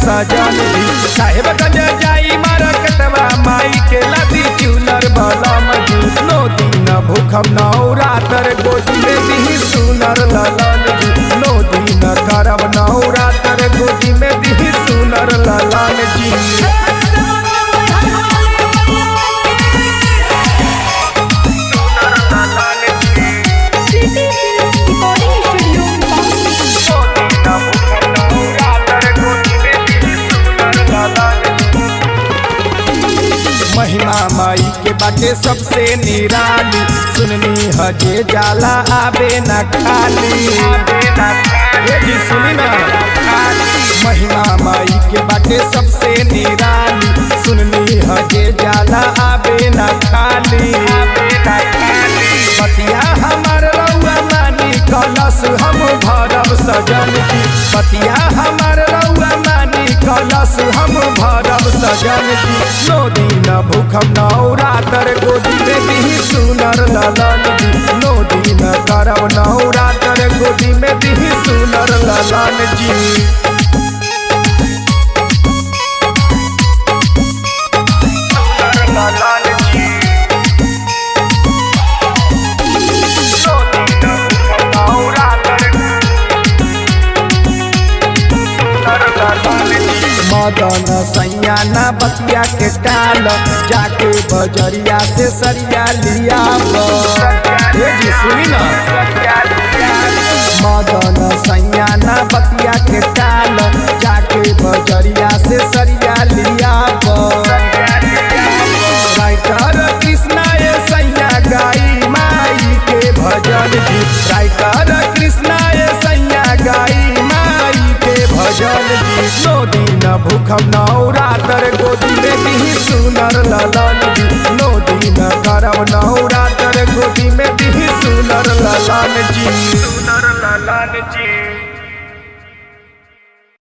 सजन जी साहेब गंज जाई मार्केटवा माई के लदी चूनर बलम जी नो दिन भूखम नौ रातर गोदी में दी सुनर ललन जी नो दिन करब नौ रातर गोदी में दी सुनर ललन जी City Hills Recording Studio, Bangsi. महिमा माई के बाटे सबसे निराली सुननी हजे जाला आबे न खाली ये जी सुनी ना महिमा माई के बाटे सबसे निराली सुननी हजे जाला आबे न खाली बतिया हमर रउआ मानी कलश हम भरब सजन की बतिया हमर रउआ मानी कलश हम भरब सजन की नो दिन भूखम नौ रातर गोदी में दी सुनर ललन जी नो दिन करब नौ रातर गोदी में दी सुनर ललन जी मदन सैया ना बतिया के टाल जाके बजरिया से सरिया लिया ये जी सुनी ना मदन सैया ना बतिया के टाल जाके बजरिया से सरिया लिया राइटर कृष्णा ये सैया गाई माई के भजन जी राइटर कृष्णा ये सैया गाई माई के भजन जी नो दिन भूखम नौ रातर गोदी में दी सुनर ललन